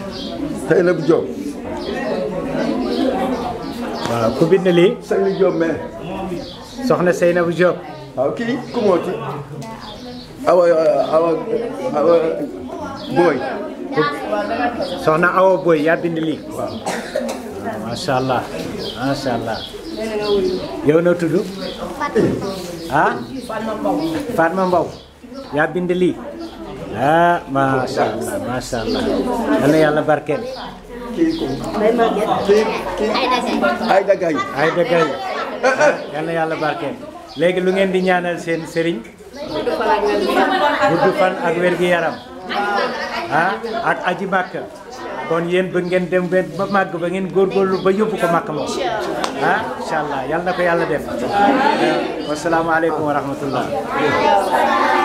Seynabou Diop waaw ku bind lii Seynabou Diop mais soxna Seynabou Diop waaw kii ku mooti awa awa awa booy soxna Awa Boy yaa bind lii macha allah macha allah yow noo tudd ah Fatma Mbow yaa bind lii ah macha allah macha allah yal na yàlla barkeel kii ku kii kii ay dagay ay dëgg yal na yàlla barkeel léegi lu ngeen di ñaanal seen sëriñ gudd fan ak wér gi yaram ah ak aji màkk kon yéen ba ngeen dem ba ba màgg ba ngeen góorgóorlu ba yóbbu ko màkk moom ah incha allah yal na ko yàlla def wasalaamaaleykum wa rahmatullah